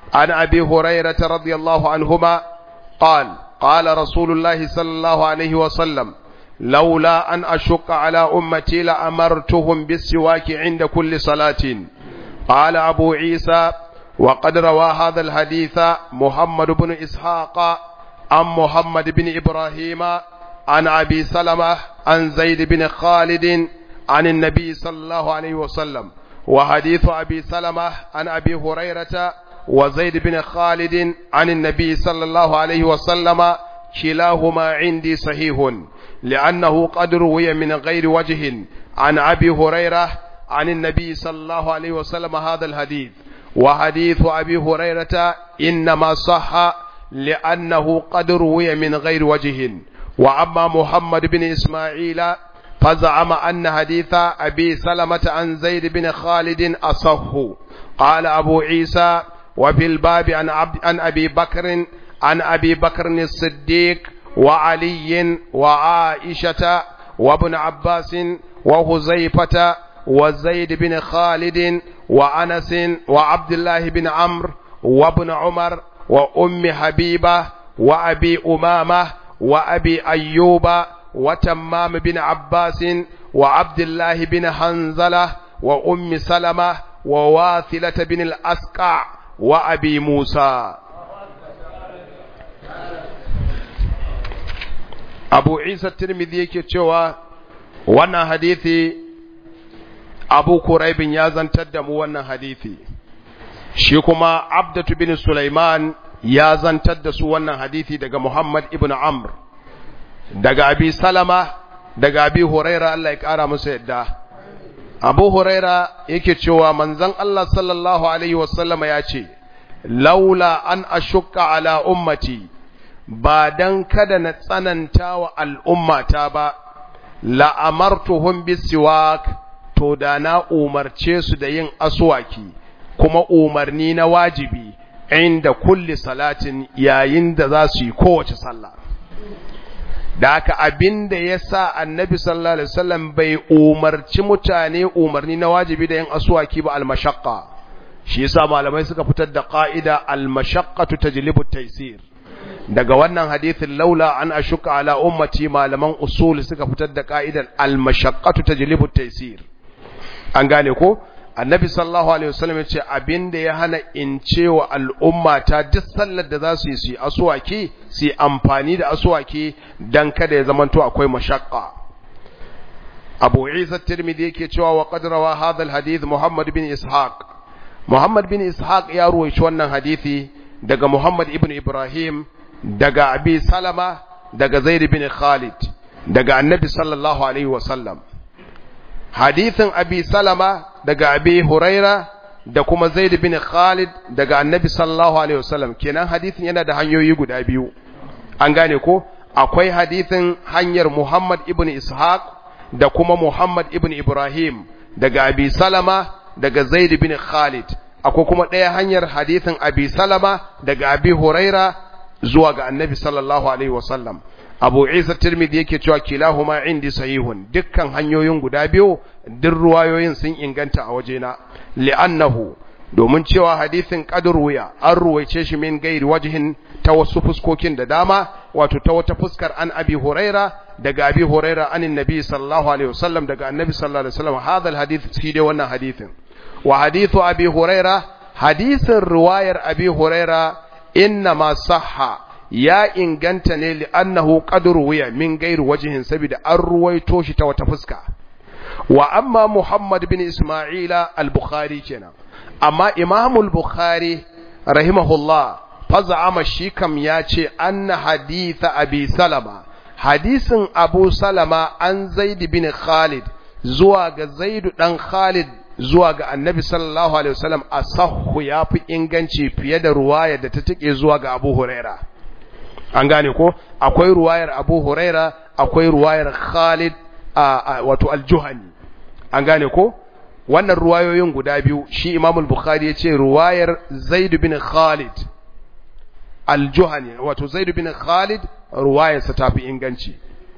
عن أبي هريرة رضي الله عنهما قال قال رسول الله صلى الله عليه وسلم لولا أن أشق على أمتي لأمرتهم بالسواك عند كل صلاة قال أبو عيسى وقد روى هذا الحديث محمد بن إسحاق عن محمد بن إبراهيم عن أبي سلمة عن زيد بن خالد عن النبي صلى الله عليه وسلم وحديث أبي سلمة عن أبي هريرة وزيد بن خالد عن النبي صلى الله عليه وسلم كلاهما عندي صحيح لأنه قد روي من غير وجه عن أبي هريرة عن النبي صلى الله عليه وسلم هذا الحديث وحديث أبي هريرة إنما صح لأنه قد روي من غير وجه وأما محمد بن إسماعيل فزعم أن حديث أبي سلمة عن زيد بن خالد أصح قال أبو عيسى وفي الباب عن, عبد عن أبي بكر عن أبي بكر الصديق وعلي وعائشة وابن عباس وهزيفة وزيد بن خالد وأنس وعبد الله بن عمرو وابن عمر وأم حبيبة وأبي أمامة وأبي أيوب وتمام بن عباس وعبد الله بن حنزلة وأم سلمة وواثلة بن الأسقع وأبي موسى أبو عيسى الترمذي كتشوى وانا حديثي أبو كريب يازن تدم وانا حديثي شيكما عبدة بن سليمان يازن تدس وانا حديثي دقى محمد ابن عمرو daga abi salama daga abi huraira Allah ya kara masa yadda abu huraira yake cewa manzon Allah sallallahu alaihi wasallama ya ce laula an ashukka ala ummati ba dan kada na tsananta wa al'ummata ba la'amartuhum bisiwak to da na umarce su da yin aswaki kuma umarni na wajibi inda kulli salatin yayin da za su yi kowace sallah da haka abin da ya sa annabi sallallahu alaihi wasallam bai umarci mutane umarni na wajibi da yin aswaki ba almashaqqa shi yasa malamai suka fitar da qa'ida almashaqqatu tajlibu taysir daga wannan hadithin laula an ashuka ala ummati malaman usul suka fitar da qa'idar almashaqqatu tajlibu taysir an gane ko annabi sallallahu alaihi wasallam yace abinda ya hana in cewa al'umma ta duk sallar da za su yi su yi aswaki su yi amfani da aswaki dan kada ya zamanto akwai mashaqqa Abu Isa Tirmidhi yake cewa wa qad rawa hadha al-hadith Muhammad bin Ishaq Muhammad bin Ishaq ya ruwaici wannan hadisi daga Muhammad ibn Ibrahim daga Abi Salama daga Zaid bin Khalid daga Annabi sallallahu alaihi wasallam hadithin Abi Salama daga Abi Huraira da kuma Zaid bin Khalid daga Annabi sallallahu alaihi wasallam kenan hadithin yana da hanyoyi guda biyu an gane ko akwai hadithin hanyar Muhammad ibn Ishaq da kuma Muhammad ibn Ibrahim daga Abi Salama daga Zaid bin Khalid akwai kuma ɗaya hanyar hadithin Abi Salama daga Abi Huraira zuwa ga Annabi sallallahu alaihi wasallam Abu Isa Tirmidhi yake cewa kilahuma indi sahihun dukkan hanyoyin guda biyu duk ruwayoyin sun inganta a wajena li'annahu domin cewa hadithin qadr wuya an ruwaice shi min gairi wajhin ta wasu fuskokin da dama wato ta wata fuskar an Abi Huraira daga Abi Huraira anin Nabi sallallahu alaihi wasallam daga Annabi sallallahu alaihi wasallam hadha alhadith shi dai wannan hadithin wa hadithu Abi Huraira hadithin riwayar Abi Huraira inna ma sahha ya inganta ne li'annahu qadru wuya min gairu wajhin saboda an ruwaito shi ta wata fuska wa amma Muhammad bin Isma'ila al-Bukhari kenan amma Imam al-Bukhari rahimahullah faz'ama shi kam ya ce anna haditha Abi Salama hadisin Abu Salama an Zaid bin Khalid zuwa ga Zaid dan Khalid zuwa ga Annabi sallallahu alaihi wasallam asahhu yafi inganci fiye da ruwaya da ta take zuwa ga Abu Huraira an gane ko akwai ruwayar Abu Huraira akwai ruwayar Khalid wato Al-Juhani an gane ko wannan ruwayoyin guda biyu shi Imam al-Bukhari yace ruwayar Zaid bin Khalid Al-Juhani wato Zaid bin Khalid ruwayarsa tafi inganci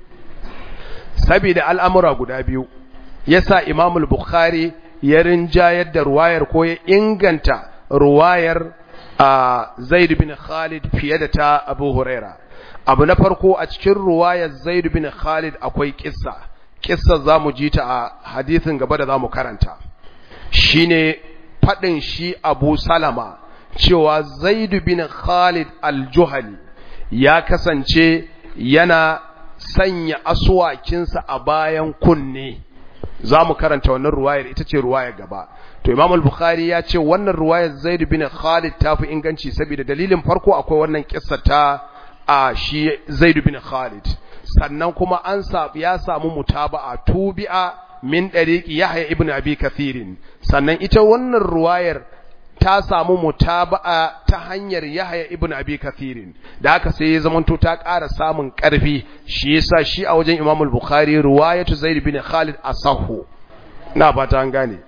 saboda al'amura guda biyu yasa Imam al-Bukhari ya rinjayar da ruwayar ko ya inganta ruwayar zaid bin khalid fiye da ta abu huraira abu na farko a cikin ruwayar zaid bin khalid akwai kissa kissa zamu ji ta a hadisin gaba da zamu karanta shine fadin shi abu salama cewa zaid bin khalid al-juhani ya kasance yana sanya aswakinsa a bayan kunne za mu karanta wannan ruwayar ita ce ruwayar gaba to imam al-bukhari ya ce wannan ruwayar zaid bin khalid ta fi inganci saboda dalilin farko akwai wannan kissa ta a shi zaid bin khalid sannan kuma an sabu ya samu mutaba'a tubi'a min dariqi yahya ibn abi kathirin sannan ita wannan ruwayar ta samu mutaba'a ta hanyar Yahya ibn Abi Kathirin da haka sai ya zamanto ta ƙara samun ƙarfi shi yasa shi a wajen Imam al-Bukhari riwayatu Zaid bin Khalid asahu ina fata an gane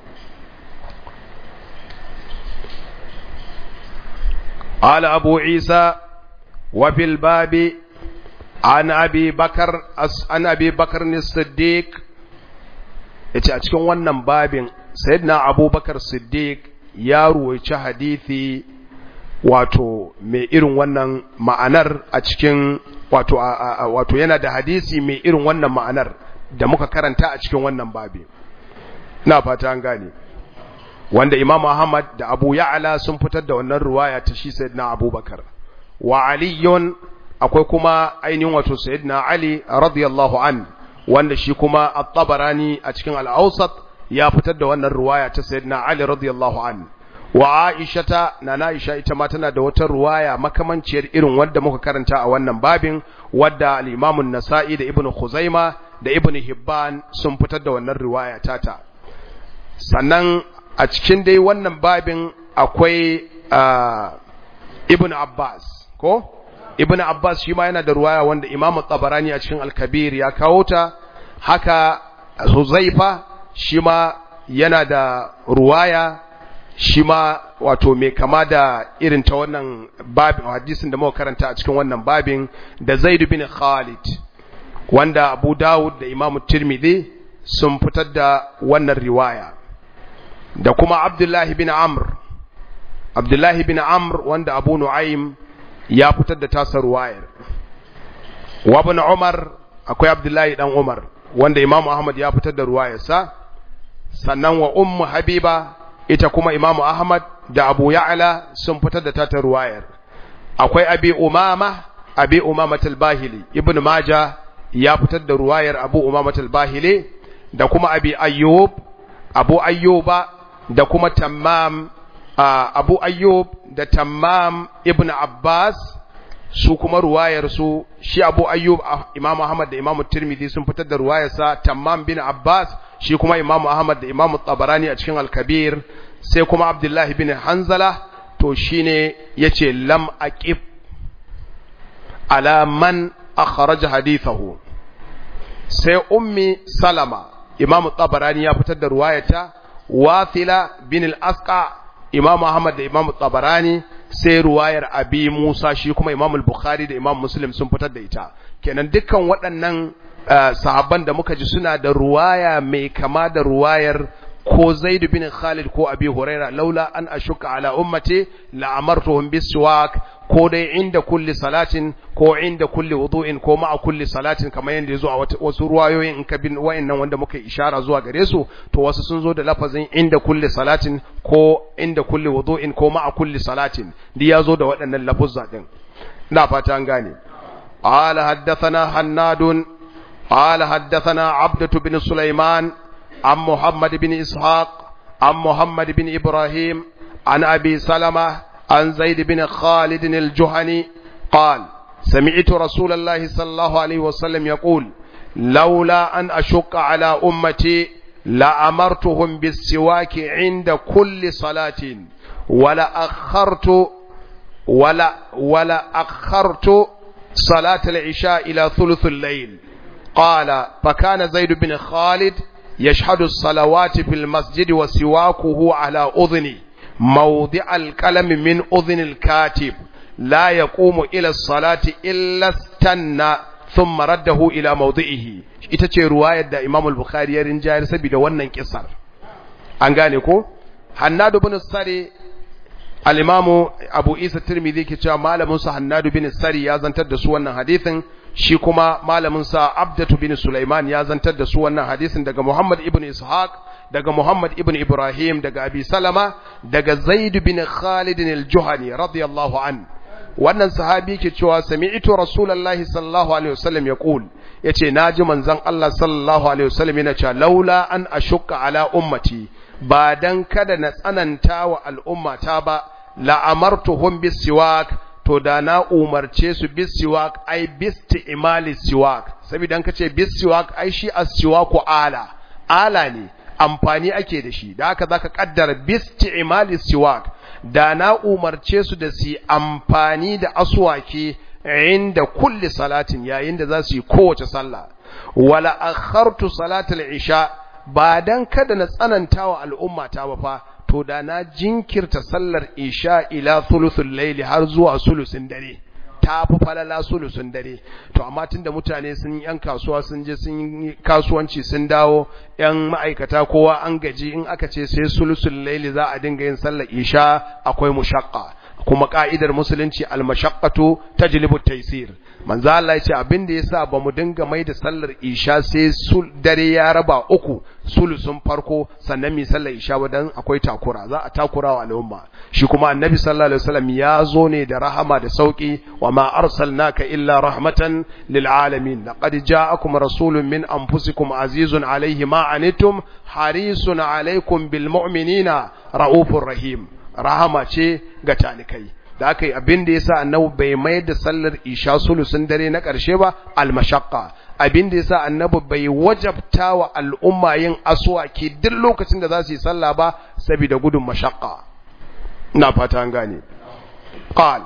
قال أبو عيسى وفي الباب عن أبي بكر عن أبي بكر الصديق yace a cikin wannan babin sayyidina abubakar siddiq ya ruwaici hadithi wato mai irin wannan ma'anar a cikin wato wato yana da hadisi mai irin wannan ma'anar da muka karanta a cikin wannan babi ina fata an gane wanda Imam Ahmad da Abu Ya'la sun fitar da wannan ruwaya ta shi Sayyidina Abubakar wa Aliyun akwai kuma ainihin wato Sayyidina Ali radiyallahu an wanda shi kuma At-Tabarani a cikin Al-Awsat ya fitar da wannan ruwaya ta Sayyidina Ali radiyallahu an wa Aisha ta na Aisha ita ma tana da wata ruwaya makamanciyar irin wanda muka karanta a wannan babin wadda al-Imam an-Nasa'i da Ibn Khuzaima da Ibn Hibban sun fitar da wannan riwaya tata sannan a cikin dai wannan babin akwai ibn Abbas ko ibn Abbas shi ma yana da ruwaya wanda Imam Tabarani a cikin Al-Kabir ya kawo ta haka Huzaifa shi ma yana da ruwaya shi ma wato mai kama da irin ta wannan babin hadisin da muka karanta a cikin wannan babin da Zaid bin Khalid wanda Abu Dawud da Imam Tirmidhi sun fitar da wannan riwaya da kuma Abdullahi bin Amr Abdullahi bin Amr wanda Abu Nu'aym ya fitar da tasar wayar wa ibn Umar akwai Abdullahi dan Umar wanda Imam Ahmad ya fitar da ruwayarsa sannan wa Ummu Habiba ita kuma Imam Ahmad da Abu Ya'la sun fitar da tasar ruwayar akwai Abi Umama Abi Umama al-Bahili Ibn Majah ya fitar da ruwayar Abu Umama al-Bahili da kuma Abi Ayyub Abu Ayyuba da kuma Tammam Abu Ayyub da Tammam ibn Abbas su kuma ruwayar su shi Abu Ayyub Imam Ahmad da Imam Tirmidhi sun fitar da ruwayar sa Tammam bin Abbas shi kuma Imam Ahmad da Imam Tabarani a cikin Al-Kabir sai kuma Abdullah bin Hanzala to shine yace lam aqib ala man akhraj hadithahu sai ummi Salama Imam Tabarani ya fitar da ruwayata Wathila bin al-Asqa Imam Ahmad da Imam Tabarani sai ruwayar Abi Musa shi kuma Imam al-Bukhari da Imam Muslim sun fitar da ita kenan dukkan waɗannan sahabban da muka ji suna da ruwaya mai kama da ruwayar ko Zaid bin Khalid ko Abi Huraira laula an ashuka ala ummati la amartuhum biswak ko dai inda kulli salatin ko inda kulli wudu'in ko ma'a kulli salatin kamar yadda yazo a wasu ruwayoyin in ka bin wayannan wanda muka ishara zuwa gare su to wasu sun zo da lafazin inda kulli salatin ko inda kulli wudu'in ko ma'a kulli salatin duk yazo da waɗannan lafuzza din ina fata an gane قال حدثنا حناد قال حدثنا عبدة بن سليمان عن محمد بن إسحاق عن محمد بن إبراهيم عن أبي سلمة عن زيد بن خالد الجهني قال سمعت رسول الله صلى الله عليه وسلم يقول لولا أن أشق على أمتي لأمرتهم بالسواك عند كل صلاة ولا أخرت ولا ولا أخرت صلاة العشاء إلى ثلث الليل قال فكان زيد بن خالد يشهد الصلوات في المسجد وسواكه على أذني موضع الكلم من أذن الكاتب لا يقوم إلى الصلاة إلا استنى ثم رده إلى موضعه ita ce ruwayar da Imam al-Bukhari ya rinjayar saboda wannan kisar an gane ko Hannadu bin Sari al-imamu abu isa tirmidhi ke cewa malamin sa hannadu bin sari ya zantar da su wannan hadisin shi kuma malamin sa abdatu bin sulaiman ya zantar da su wannan hadisin daga muhammad ibn ishaq daga muhammad ibn ibrahim daga abi salama daga zaid bin khalid al-juhani radiyallahu an wannan sahabi ke cewa sami'tu rasulullahi sallallahu alaihi wasallam yaqul yace naji manzon Allah sallallahu alaihi wasallam yana cewa laula an ashukka ala ummati ba dan kada na tsananta wa al'ummata ba la'amartuhum bisiwak to da na umarce su bisiwak ai bisti imali siwak saboda an kace bisiwak ai shi as-siwaku ala ala ne amfani ake da shi da haka zaka kaddara bisti imali siwak da na umarce su da su amfani da aswaki inda kulli salatin yayin da za su yi kowace sallah wala akhartu salatul isha ba dan kada na tsananta wa al'umma ta ba fa to da na jinkirta sallar isha ila thuluthul layli har zuwa sulusin dare ta fi falala sulusun dare to amma tunda mutane sun yan kasuwa sun je sun yi kasuwanci sun dawo yan ma'aikata kowa an gaji in aka ce sai sulusul layli za a dinga yin sallar isha akwai mushaqqa kuma ka'idar musulunci al-mashaqqatu tajlibu at-taysir manzo Allah ya ce abin da yasa bamu dinga mai da sallar isha sai sul dare ya raba uku sulusun farko sannan mi sallar isha wadan akwai takura za a takura wa al'umma shi kuma annabi sallallahu alaihi wasallam ya zo ne da rahama da sauki wa ma arsalnaka illa rahmatan lil alamin laqad ja'akum rasulun min anfusikum azizun alayhi ma anittum harisun alaykum bil mu'minina raufur rahim rahama ce ga talikai da aka yi abin da ya sa annabi bai mai da sallar isha sulusun dare na ƙarshe ba almashakka abin da ya sa annabi bai wajabta wa al'umma yin aswaki duk lokacin da za su yi sallah ba saboda gudun mashakka ina fata an gane qal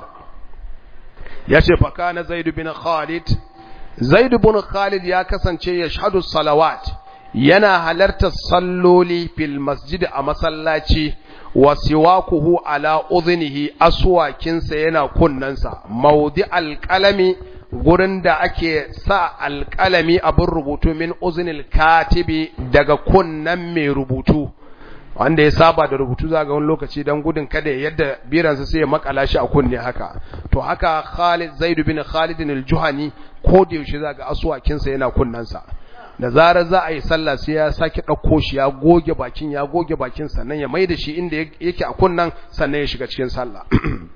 ya ce fa kana zaid bin khalid zaid bin khalid ya kasance ya shahadu salawat yana halartar salloli fil masjid a masallaci wa siwakuhu ala udhnihi aswakinsa yana kunnansa maudi alqalami gurin da ake sa alqalami abin rubutu min uznil katibi daga kunnan mai rubutu wanda ya saba da rubutu za ga wani lokaci dan gudun kada ya yadda biransa sai ya makala shi a kunne haka to haka Khalid Zaid bin Khalid al-Juhani ko da yaushe za ga aswakinsa yana kunnansa da zarar za a yi sallah sai ya sake ɗauko shi ya goge bakin ya goge bakin sannan ya mai da shi inda yake a kunnan sannan ya shiga cikin sallah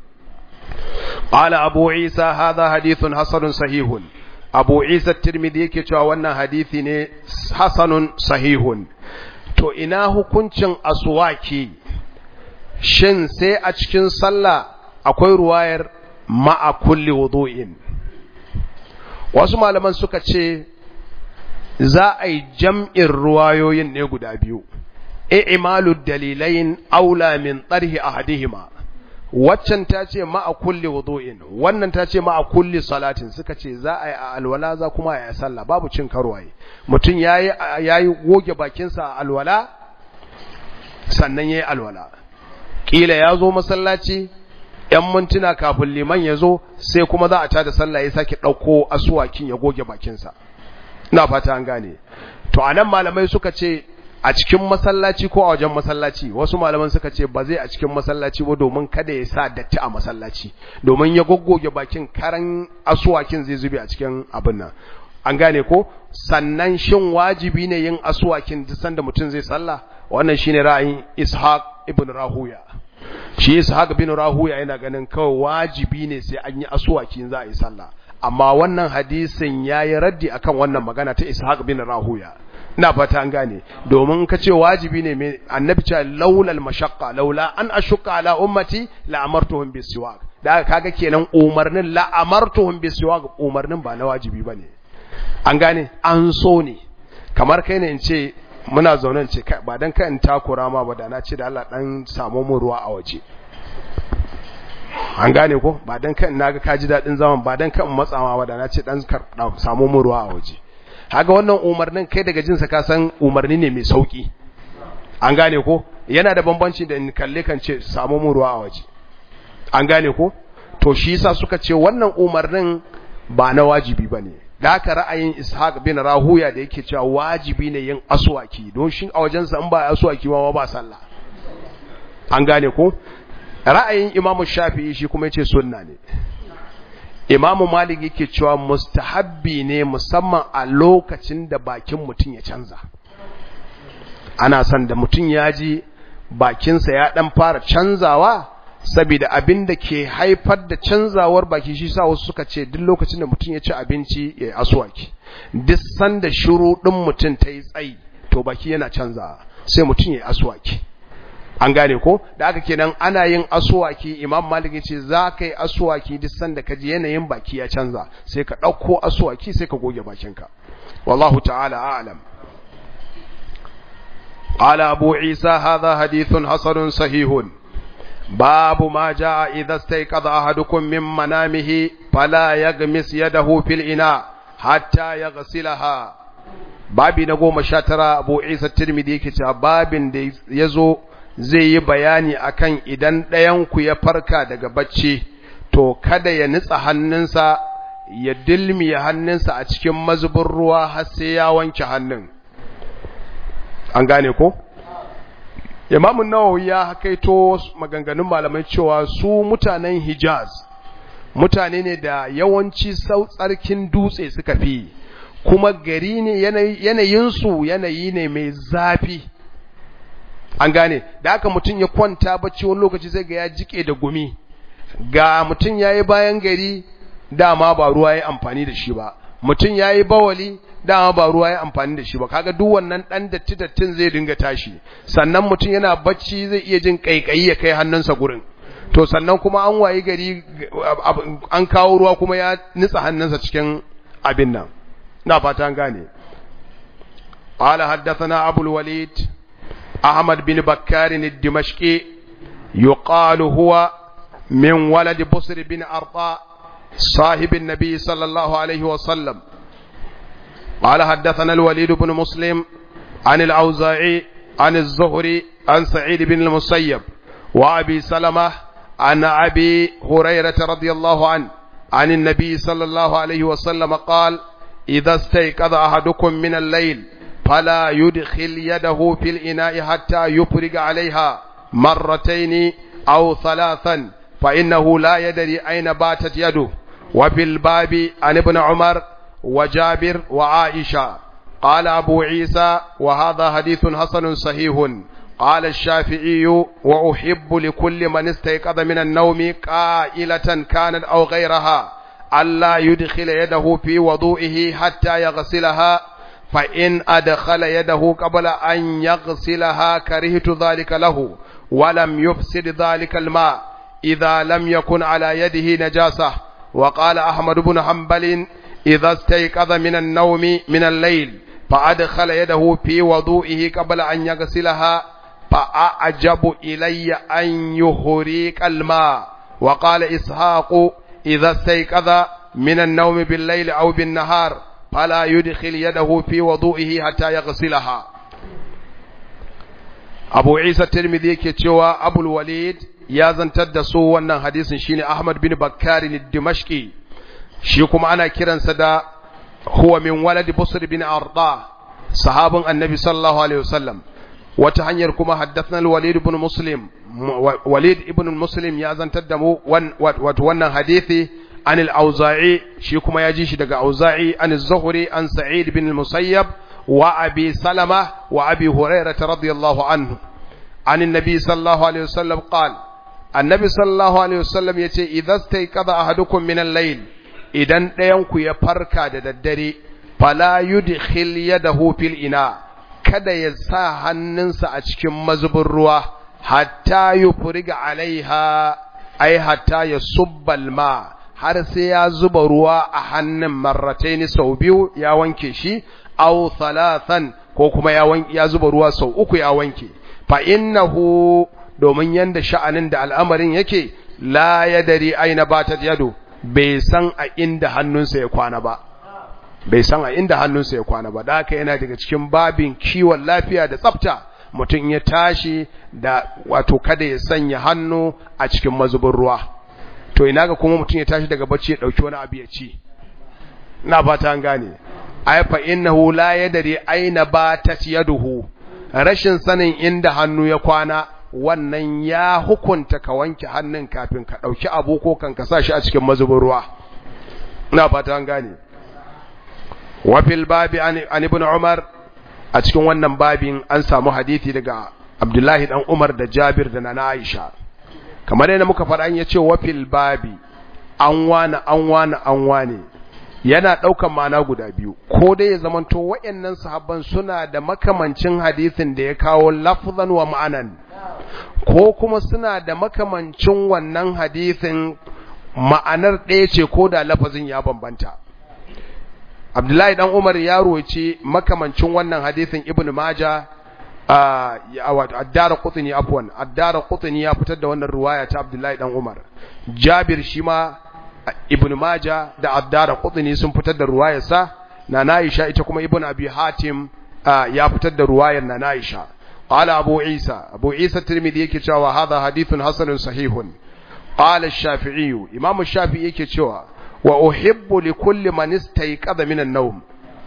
qala abu isa hadha hadithun hasanun sahihun abu isa tirmidhi yake cewa wannan hadisi ne hasanun sahihun to ina hukuncin aswaki shin sai a cikin sallah akwai ruwayar ma'a kulli wudu'in wasu malaman suka ce za a yi jam'in ruwayoyin ne guda biyu, imalu dalilain aula min tsarhi a hadihima, waccan ta ce ma'a kulli wudu'in, wannan ta ce ma'a kulli salatin suka ce za a yi a alwala za kuma a yi sallah babu cin karwaye. Mutum ya yi goge bakinsa a alwala, sannan ya yi alwala. Ƙila ya zo masallaci, ‘yan mintuna kafin liman ya zo, sai kuma za a tada sallah ya sake ɗauko asuwakin ya goge bakinsa. ina fata an gane to anan malamai suka ce a cikin masallaci ko a wajen masallaci wasu malaman suka ce ba zai a cikin masallaci ba domin kada ya sa datti a masallaci domin ya goggoge bakin karan asuwakin zai zube a cikin abin nan an gane ko sannan shin wajibi ne yin asuwakin duk sanda mutum zai sallah wannan shine ra'ayin Ishaq ibn Rahuya shi Ishaq ibn Rahuya yana ganin kawai wajibi ne sai an yi asuwakin za a yi sallah amma wannan hadisin yayi raddi akan wannan magana ta Ishaq bin Rahuya ina fata an gane domin ka ce wajibi ne mai annabi ce laula al-mashaqqa laula an ashqa ala ummati la amartuhum bisiwak da kaga kenan umarnin la amartuhum bisiwak umarnin ba na wajibi bane an gane an so ne kamar kai ne in ce muna zaune ce ba dan kai in takura ma ba da na ce da Allah dan samu mu ruwa a waje an gane ko ba dan kan naga ka ji dadin zaman ba dan kan matsawa ba da na ce dan samu mu ruwa a waje haga wannan umarnin kai daga jinsa ka san umarni ne mai sauki an gane ko yana da bambanci da in kalle kan ce samu mu ruwa a waje an gane ko to shi yasa suka ce wannan umarnin ba na wajibi bane da haka ra'ayin Ishaq bin Rahuya da yake cewa wajibi ne yin aswaki don shi a wajensa in ba aswaki ma ba sallah an gane ko ra'ayin imamu shafi'i shi kuma yace sunna ne imamu malik yake cewa mustahabbi ne musamman a lokacin da bakin mutum ya canza ana son da mutum ya ji bakinsa ya dan fara canzawa saboda abin da ke haifar da canzawar baki shi sa wasu suka ce duk lokacin da mutum ya ci abinci ya yi aswaki duk sanda shiru din mutum ta yi tsayi to baki yana canzawa sai mutum ya yi aswaki an gane ko da aka kenan ana yin aswaki imam malik ya ce za ka yi aswaki duk sanda ka ji yanayin baki ya canza sai ka ɗauko aswaki sai ka goge bakinka wallahu ta'ala a'lam قال أبو عيسى هذا حديث حسن صحيح باب ما جاء إذا استيقظ أحدكم من منامه فلا يغمس يده في الإناء حتى يغسلها babi na goma sha tara abu isa tirmidhi yake cewa babin da ya zo zai yi bayani akan idan ɗayanku ya farka daga bacci to kada ya nitsa hannunsa ya dilmiya hannunsa a cikin mazubin ruwa har sai ya wanke hannun an gane ko imamun nawawi ya hakaito maganganun malamai cewa su mutanen hijaz mutane ne da yawanci tsarkin dutse suka fi kuma gari ne yanayinsu yanayi ne mai zafi an gane da haka mutum ya kwanta bacci wani lokaci zai ga ya jike da gumi ga mutum ya yi bayan gari dama ba ruwa ya amfani da shi ba mutum ya yi bawali dama ba ruwa ya amfani da shi ba kaga duk wannan dan datti dattin zai dinga tashi sannan mutum yana bacci zai iya jin kaikayi ya kai hannunsa gurin to sannan kuma an wayi gari an kawo ruwa kuma ya nitsa hannunsa cikin abin nan ina fata an gane قال حدثنا أبو الوليد أحمد بن بكار الدمشقي يقال هو من ولد بصر بن أرطاء صاحب النبي صلى الله عليه وسلم قال حدثنا الوليد بن مسلم عن الأوزاعي عن الزهري عن سعيد بن المسيب وأبي سلمة عن أبي هريرة رضي الله عنه عن النبي صلى الله عليه وسلم قال إذا استيقظ أحدكم من الليل فلا يدخل يده في الإناء حتى يفرغ عليها مرتين أو ثلاثا فإنه لا يدري أين باتت يده وفي الباب عن ابن عمر وجابر وعائشة قال أبو عيسى وهذا حديث حسن صحيح قال الشافعي وأحب لكل من استيقظ من النوم قائلة كانت أو غيرها ألا يدخل يده في وضوئه حتى يغسلها فإن أدخل يده قبل أن يغسلها كرهت ذلك له ولم يفسد ذلك الماء إذا لم يكن على يده نجاسة وقال أحمد بن حنبل إذا استيقظ من النوم من الليل فأدخل يده في وضوئه قبل أن يغسلها فأعجب إلي أن يهريك الماء وقال إسحاق إذا استيقظ من النوم بالليل أو بالنهار فلا يدخل يده في وضوئه حتى يغسلها أبو عيسى الترمذي كتشوى أبو الوليد ya zantar da su wannan hadisin shine Ahmad bin Bakkar al-Dimashqi shi kuma ana kiransa da huwa min walad Busr bin Arda sahabin Annabi sallallahu alaihi wasallam wata hanyar kuma haddathna al-Walid ibn Muslim Walid ibn Muslim ya zantar da mu wato wannan hadisi an al-Auza'i shi kuma ya ji shi daga Auza'i an az-Zuhri an Sa'id bin al-Musayyab wa Abi Salama wa Abi Hurairah radiyallahu anhu عن النبي صلى الله عليه وسلم قال annabi sallallahu alaihi wasallam yace idza stayqadha ahadukum min al-layl idan ɗayan ku ya farka da daddare fala yudkhil yadahu fil ina kada ya sa hannunsa a cikin mazubin ruwa hatta yufriga alaiha ai hatta ya subbal ma har sai ya zuba ruwa a hannun marrataini sau biyu ya wanke shi aw thalathan ko kuma ya ya zuba ruwa sau uku ya wanke fa innahu domin yanda sha'anin da al'amarin yake la yadari aina batat yado bai san a inda hannunsa ya kwana ba bai san a inda hannunsa ya kwana ba da haka yana daga cikin babin kiwon lafiya da tsafta mutum ya tashi da wato kada ya sanya hannu a cikin mazubin ruwa to ina ga kuma mutum ya tashi daga bacci ya dauki wani abu ya ci ina fata an gane ay fa innahu la yadri aina batat yaduhu rashin sanin inda hannu ya kwana wannan ya hukunta ka wanke hannun kafin ka ɗauki abu ko kan ka sa shi a cikin mazubin ruwa ina fata an gane wafil babi an ibn umar a cikin wannan babin an samu hadithi daga abdullahi dan umar da jabir da nana aisha kamar yadda muka faɗa ya ce wafil babi an wani an wani an wani yana ɗaukan ma'ana guda biyu ko dai ya zamanto waɗannan sahabban suna da makamancin hadisin da ya kawo lafzan wa ma'anan ko kuma suna da makamancin wannan hadisin ma'anar ɗaya ce ko da lafazin ya bambanta Abdullahi dan Umar ya roce makamancin wannan hadisin Ibn Majah addara qutni afwan addara qutni ya fitar da wannan riwaya ta Abdullahi dan Umar Jabir shi ma Ibn Majah da addara qutni sun fitar da riwayar sa na Aisha ita kuma Ibn Abi Hatim ya fitar da riwayar na Aisha qala Abu Isa Abu Isa Tirmidhi yake cewa hadha hadithun hasanun sahihun qala Ash-Shafi'i Imam Ash-Shafi'i yake cewa wa uhibbu li kulli man istayqadha min an-nawm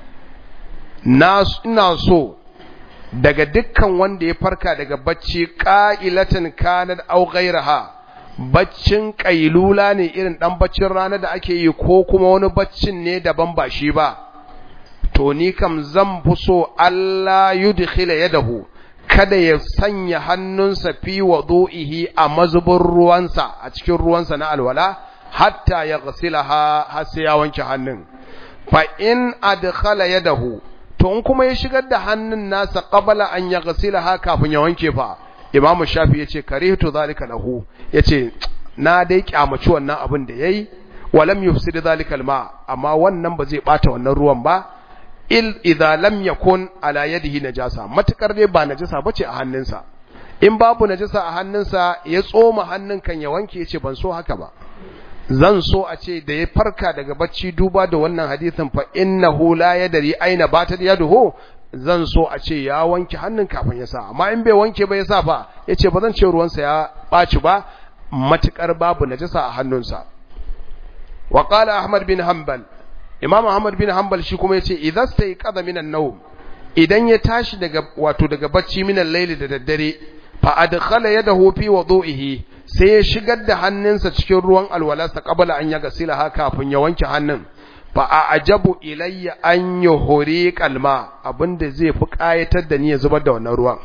nas ina so daga dukkan wanda ya farka daga bacci qa'ilatan kanat aw ghayraha baccin kailula ne irin dan baccin rana da ake yi ko kuma wani baccin ne daban ba shi ba to ni kam zan fi so Allah yudkhila yadahu kada ya sanya hannunsa fi wudu'ihi a mazubin ruwansa a cikin ruwansa na alwala hatta ya ghasilaha har sai ya wanke hannun fa in adkhala yadahu to in kuma ya shigar da hannun nasa qabla an ya ghasilaha kafin ya wanke fa imamu shafi yace karihtu zalika lahu yace na dai kyamaci wannan abin da yayi walam yufsid zalika alma amma wannan ba zai bata wannan ruwan ba il idza lam yakun ala yadihi najasa matukar dai ba najasa bace a hannunsa in babu najasa a hannunsa ya tsoma hannun kan ya wanke yace ban so haka ba zan so a ce da ya farka daga bacci duba da wannan hadisin fa innahu la yadri aina batat yaduhu zan so a ce ya wanke hannun kafin ya sa amma in bai wanke ba ya sa fa yace ba zan ce ruwansa ya baci ba matukar babu najasa a hannunsa wa qala ahmad bin hanbal imam ahmad bin hanbal shi kuma yace idza stayqadha minan nawm idan ya tashi daga wato daga bacci minan layli da daddare fa adkhala yadahu fi wudu'ihi sai ya shigar da hannunsa cikin ruwan alwalarsa qabla an yaga silaha kafin ya wanke hannun fa a'jabu ilayya an yuhri qalma abinda zai fi kayatar da ni ya zubar da wannan ruwan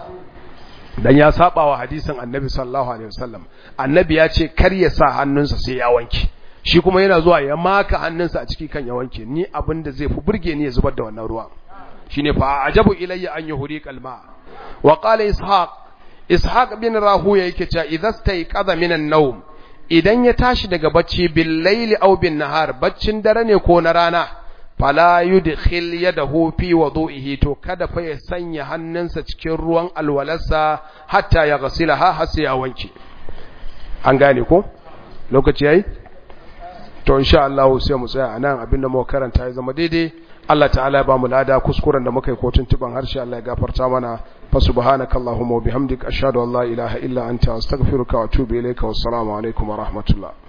dan ya saba wa hadisin annabi sallallahu alaihi wasallam annabi ya ce kar ya sa hannunsa sai ya wanke shi kuma yana zuwa ya maka hannunsa a ciki kan ya wanke ni abinda zai fi burge ni ya zubar da wannan ruwan shine fa a'jabu ilayya an yuhri qalma wa qala ishaq ishaq bin rahuya yake cewa idza stayqadha minan nawm idan ya tashi daga bacci bil layli aw bin nahar baccin dare ne ko na rana fala yudkhil yadahu fi wudu'ihi to kada fa ya sanya hannunsa cikin ruwan alwalarsa hatta ya ghasilaha har sai ya wanke an gane ko lokaci yayi to insha Allah sai mu tsaya anan abinda muka karanta ya zama daidai Allah ta'ala ya ba mu lada kuskuren da muka yi ko tuntuban harshe Allah ya gafarta mana fa subhanakallahumma wa bihamdika ashhadu an la ilaha illa anta astaghfiruka wa atubu ilayka wassalamu alaikum wa rahmatullah